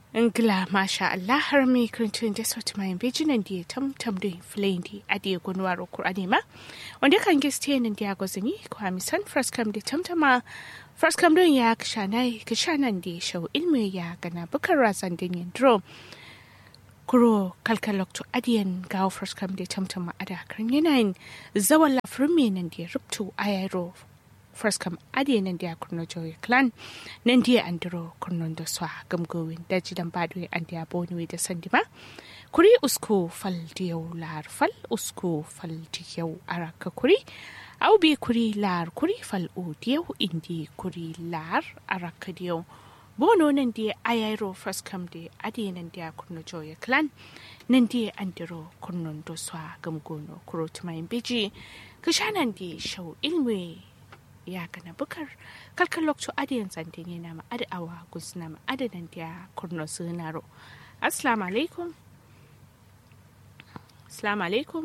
Ngla masha Allah har mi kirintun da sauti mai bijinan da ya tamtam da filayin da a da ya gunwa rokur anima wanda kan giste nan da ya gwazini ko hamisan fraskam da tamtama fraskam don ya kishanai kishanan da ya shau ilmi ya gana bukar razan da yin drum kuro kalkalokto adiyan gawo fraskam da tamtama a da kan yanayin zawan lafirin mai nan da ya rubtu a yaro fraskam ade nan dia kurno joy clan nan dia andro kurno do swa gamgowin da jidan badwe an dia boni da sandima kuri usko fal diyau lar fal usko fal diyau araka kuri au bi kuri lar kuri fal o diyau indi kuri lar araka diyau bono nan dia ayairo fraskam de ade nan dia kurno joy clan nan dia andro kurno do swa gamgono kuro tumayin biji kishanan di shau ilmi ya kana bukar kalkan lokacin adiyan zantin yana ma adi awa gusna ma adadan da kurno sunaro assalamu alaikum assalamu alaikum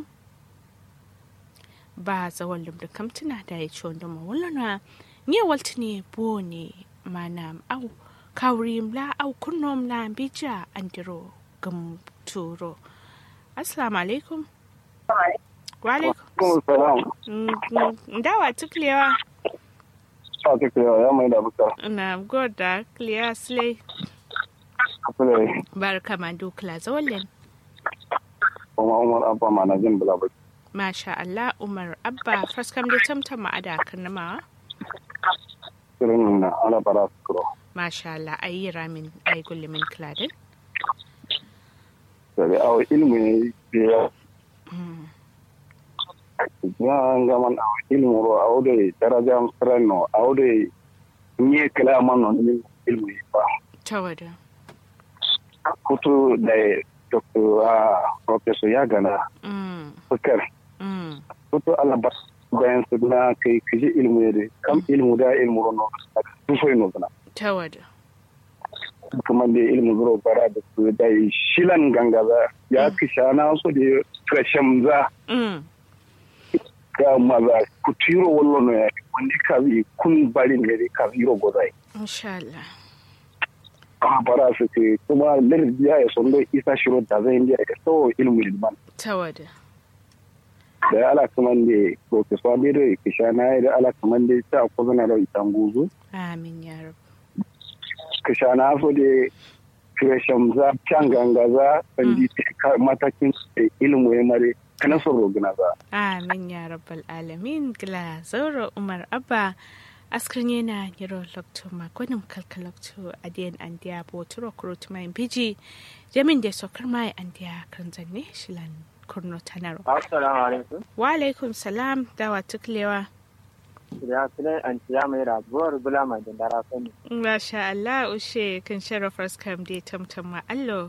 ba zawon lumda kamtuna da ya ci wanda mawulana ne walti ne bo ne mana au kawri mla au kurno mla bija andiro gam turo assalamu alaikum wa alaikum dawa tuklewa sa ta kira ya mai da buka. Na goda clear slay. Kule. Barka ma dukla zawallen. Kuma Umar Abba ma na jin bula baki. Masha Allah Umar Abba faskam da tamtam ma ada kanama. Kirin na ala bara su kuro. Masha Allah ayi ramin ayi gullumin kladin. Sai awo ilmi ne ya ya ngaman awo ilmu ro awo de daraja freno awo de nye kala man no ni ilmu ba. Tawada. Kutu da Dr. Professor Yagana. Mm. Bukar. Mm. Kutu ala bas bayan su na kai kiji ilmu ne kam ilmu da ilmu ro no. Tufai no bana. Tawada. kuma da ilmu zuro bara da su da shilan gangaza ya kisha na so da kashem za Mm. ga maza ku tiro wallo no ya wanda ka bi kun bari ne ka biro gozai Insha Allah. a bara su ke kuma lir ya ya sondo isa shiro da zai indiya ka so ilmu ilman Tawada. da ala kuma da professor da da kisha na da ala kuma da ta ko zana da itanguzu Amin ya rabu. kisha na so da kashem za can gangaza sandi matakin ilmu ya mare kana son rogina za Amin ya rabbal alamin gila zauro Umar Abba askrin yana yiro lokto makonin kalkalokto adiyan andiya boturo kurut mai biji jamin da sokar mai andiya kan zanne shilan kurno tanaro. Assalamu alaikum. Wa alaikum salam dawa tuklewa. Ya filai an ciya mai rabuwar bula mai dandara sani. Masha Allah ushe kan sharafar skam da tamtam ma allo.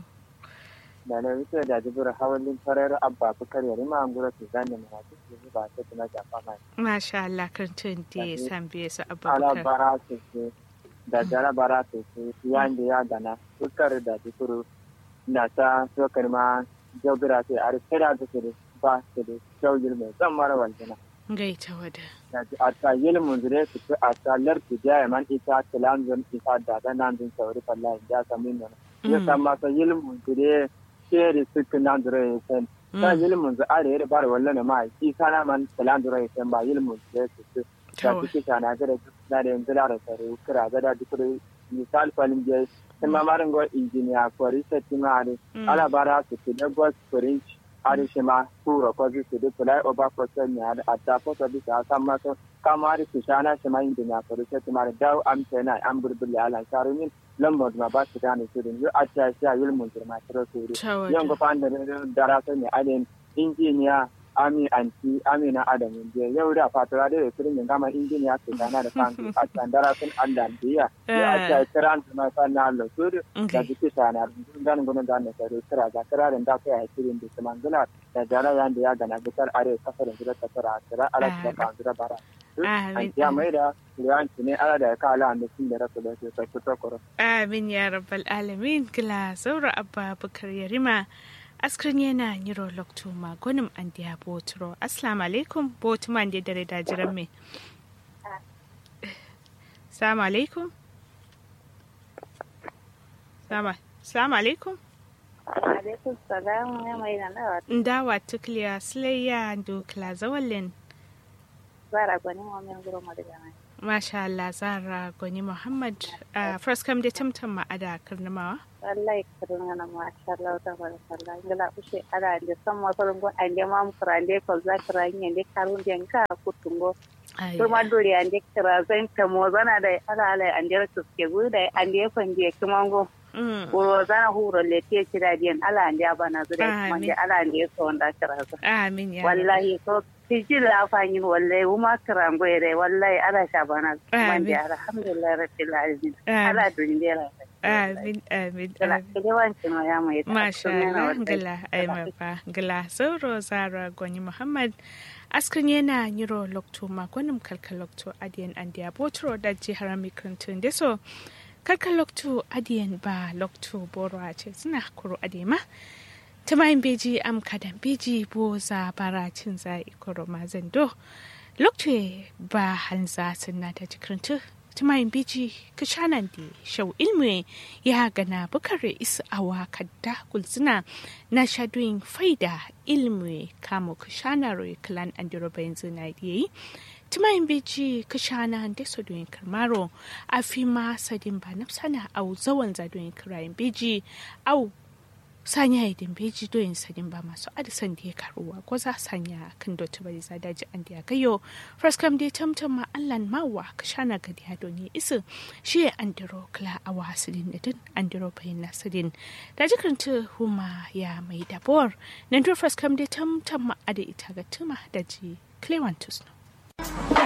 Da na wuce da jibir hawalin farar abba bukar yari ma an gura su zane mana su su ba ta tuna jafa mai. Masha Allah kan tun da ya san biye su Ala abubakar. bara su su da jara bara su su yan da ya gana bukar da jibir na ta sokar ma jaubira sai a rikira da su ba su da shaugir mai zan mara waljina. Gaita wada. Da a ta yilmun zure su fi a ta lardu jaya man ita tilanzon isa da zanen zin sauri fallahin ya sami nuna. ya sama sa yilmun zure sheri suku nan dure ya sen ta yilmun zu are yare bar wallo ne mai ki sana man talan dure ya sen ba yilmun zure su su da Tawa. kike sana ga da da da yanzu da sare kira ga da duk misal falin je sai ma marin go injiniya ko research ma are ala bara su su da go spring are shi ma kuro ko su su da fly over process ne ada atta ko to bisa san ma so kamar su shana shi ma injiniya ko research ma da am tana am burbul ala sharumin lambar ma ba su gane su yanzu a ta sha yulmun girma tiro su Tawada. yan gufan da dara sai ne alin injiniya ami anti amina adamu je yau da fatura da da firin gama injiniya su gana da kan a can dara sun allah biya ya a ta kiran su ma san na Allah su da Okay. jiki sana ganin gudun da na sai kira ga kirarin da kai a cikin da su mangala da jara yan da ya gana bitar are kasar da ta fara kira ala ta kan da bara Amin. ya mai da ruwanci ne ala da ya kala da sun da rasu da su sai fito koro Amin ya rabbal alamin gila zaura abba bukar yarima askrin yana yiro lokto magonim an diya boturo assalamu alaikum botuman da dare da jiran me assalamu alaikum Sama Assalamu alaikum. alaikum salam ya mai na nawa Ndawa tukliya Sulayya Dukla Zawalin. zara gwani wa min guro mu daga nan Masha Allah Zara Gwani Muhammad. Uh, first kam da tamtam ma'ada karnamawa. wallahi kadun na ma sha Allah ta barakallah ngala ushe ara de sam ma farin go ande mam kurande ko za kuranye de karun den ka kutungo Ai, kuma dori ande kira zan ta mo zana da ala ala ande su ke guda ande fanje kimango mm, uro zana huro le te kira den ala ande abana zure kuma Amin. de ala ande so onda kira za Amin ya. wallahi ko tiji la fanyin wallahi uma kirango ere wallahi ala shabana Amin. mande alhamdulillah rabbil alamin Amin. ala duniya Amin, amin, Gala, amin. yawancin wa ya mai Masha Allah, gila ai ba gila sauro Zara Gwani Muhammad. Askan yana yiro lokto magonim kalkal lokto adiyan andiya botro da jihar mikrantun da so kalkal lokto adiyan ba lokto boro a ce suna kuro adema ta mayin beji am kadan beji bo za bara cin za ikoro mazando lokto ba hanza sunna ta jikrantun tumayin biji kashanan da shau ilmi ya gana bukare isa awa kadda kulzina na shadoyin faida ilmi kamo kashanar klan andiro bayan zina da yi tumayin biji kashana da sadoyin karmaro a fi ma sadin ba nafsana au zawan zadoyin kirayen biji au sanya idin beji doyin sadin ba masu adisan da ya karuwa ko za sanya kan dotu bari za daji an da ya gayo fraskam dai tamtam ma allan mawa ka shana gadi ya doni isu shi ya andiro kla a wasilin da din andiro bayin nasidin da jikarta huma ya mai dabor nan to fraskam dai tamtam ma ada ita ga tuma da ji clewantus no